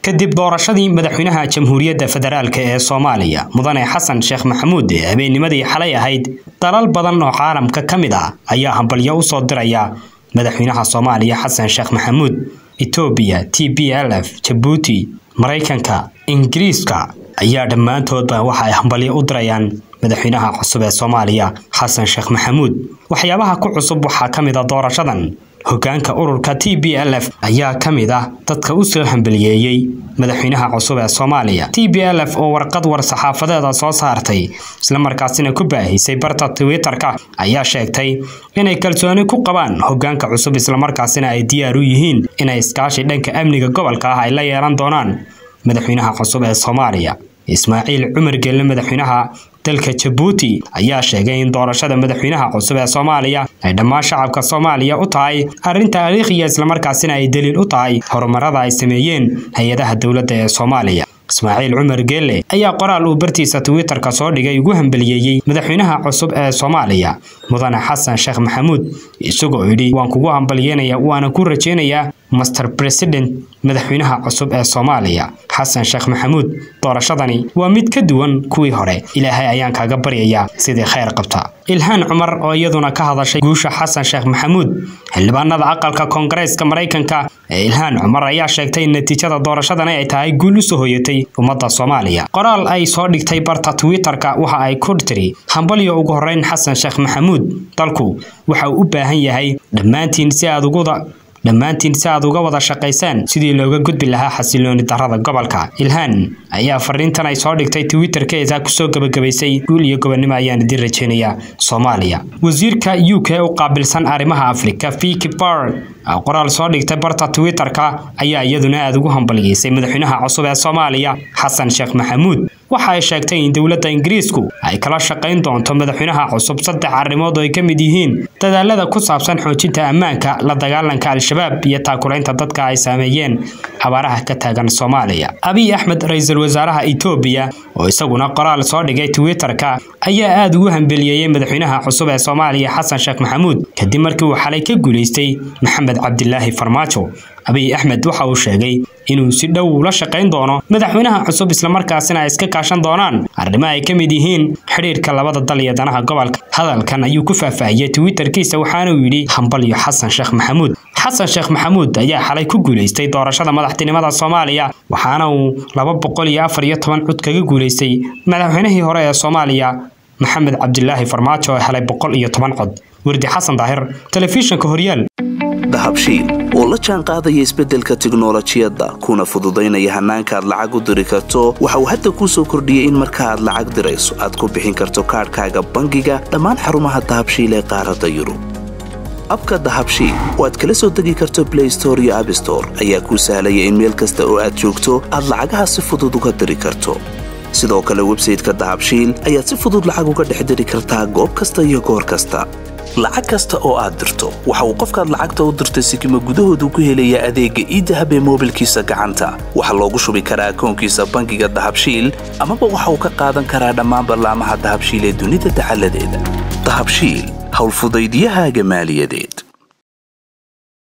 kadib doorashadii madaxweynaha jamhuuriyadda federaalk ee soomaaliya mudane xasan sheekh maxamuud ee habeennimadii xalay ahayd dalal badan oo caalamka ka mid ah ayaa hambalyo u soo diraya madaxweynaha soomaaliya xasan sheekh maxamuud etoobiya t b l f jabuuti maraykanka ingiriiska ayaa dhammaantoodba waxa ay hambalyo u dirayaan madaxweynaha cusub ee soomaaliya xasan sheekh maxamuud waxyaabaha ku cusub waxaa ka mid a doorashadan hogaanka ururka t b l f ayaa ka mid ah dadka u soo hambaliyeeyey madaxweynaha cusub ee soomaaliya t b l f oo warqad war saxaafadeeda soo saartay islamarkaasina ku baahisay barta twitter-ka ayaa sheegtay inay kalsooni ku qabaan hogaanka cusub islamarkaasina ay diyaar u yihiin inay iskaashi dhanka amniga gobolka ah ay la yeelan doonaan madaxweynaha cusub ee soomaaliya ismaaciil cumar gelle madaxweynaha dalka jabuuti ayaa sheegay in doorashada madaxweynaha cusub ee soomaaliya ay dhammaan shacabka soomaaliya u tahay arrin taariikhiya islamarkaasina ay daliil u tahay horumarada ay sameeyeen hay-adaha dowladda ee soomaaliya ismaaciil cumar geelle ayaa qoraal uu bartiisa twitter-ka soo dhigay ugu hambaliyeeyey madaxweynaha cusub ee soomaaliya mudane xasan sheekh maxamuud isagoo yidhi waan kugu hambalyeynaya waana ku rajeynayaa master president madaxweynaha cusub ee soomaaliya xasan sheekh maxamuud doorashadani waa mid ka duwan kuwii hore ilaahay ayaan kaaga baryayaa sidii khayr qabta ilhaan cumar oo iyaduna ka hadashay guusha xasan sheekh maxamuud xildhibaanada aqalka koongareeska maraykanka ee ilhaan cumar ayaa sheegtay in natiijada doorashadani ay tahay guul usoo hoyatay ummadda soomaaliya qoraal ay soo dhigtay barta twitter-ka waxa ay ku tiri hambalyo ugu horeyn xasan sheekh maxamuud dalku waxa uu u baahan yahay dhammaantiin si aad uguda dhammaantiin si aad uga wada shaqaysaan sidii looga gudbi lahaa xasilooni darrada gobolka ilhaan ayaa fariintan ay soo dhigtay twitterkeeda kusoo gebagabaysay guul iyo gobonnimo ayaan idin rajeynayaa soomaaliya wasiirka u k u qaabilsan arrimaha afrika viki bard qoraal soo dhigtay barta twitter-ka ayaa iyaduna aada ugu hambaliyeysay madaxweynaha cusub ee soomaaliya xasan sheekh maxamuud waxa ay sheegtay in dowladda ingiriisku ay kala shaqayn doonto madaxweynaha cusub saddex arrimood oo ay ka mid yihiin dadaalada ku saabsan xoojinta ammaanka la dagaalanka al-shabaab iyo taakulaynta dadka ay saameeyeen abaaraha ka taagan soomaaliya abiy axmed ra-iisul wasaaraha etoobiya oo isaguna qoraal soo dhigay twitter-ka ayaa aada ugu hambeliyeeyey madaxweynaha cusub ee soomaaliya xasan sheekh maxamuud kadib markii uu xalay ka guulaystay maxamed cabdilaahi farmaajo abiy axmed waxa uu sheegay inuu si dhow ula shaqayn doono madaxweynaha cusub islamarkaasina ay iska kaashan doonaan arrimo ay ka mid yihiin xidhiirka labada dal iyo danaha gobolka hadalkan ayuu ku faahfaahiyey twitterkiisa waxaana uu yidhi hambalyo xasan sheekh maxamuud xasan sheekh maxamuud ayaa xalay ku guulaystay doorashada madaxtinimada soomaaliya waxaana uu laba boqol iyo afar iyo toban cod kaga guulaystay madaxweynihii hore ee soomaaliya maxamed cabdilaahi farmaajo oo helay boqol iyo toban cod wardi xasan daahir telefishinka horyaal dahabshiil oo la jaan qaadaya isbeddelka tiknolojiyadda kuna fududaynaya hannaanka aad lacag u diri karto waxa uu hadda kuu soo kordhiyey in marka aad lacag dirayso aad ku bixin karto kaadhkaaga bangiga dhammaan xarumaha dahabshiil ee qaaradda yurub abka dahabshiil oo aad kala soo degi karto blay store iyo abstore ayaa kuu sahlaya in meel kasta oo aad joogto aad lacagaha si fudud uga diri karto sidoo kale websayteka dahabshiil ayaad si fudud lacag uga dhex diri kartaa goob kasta iyo goor kasta lacag kasta oo aad dirto waxa uu qofkaad lacagta u dirtay sikima gudahoodu ku helayaa adeegga iidahab ee moobilkiisa gacanta waxaa loogu shubi karaa akoonkiisa bangiga dahabshiil amaba waxa uu ka qaadan karaa dhammaan ballaamaha dahabshiil ee dunida dacaladeeda dahabshiil howlfudaydyahaaga maaliyadeed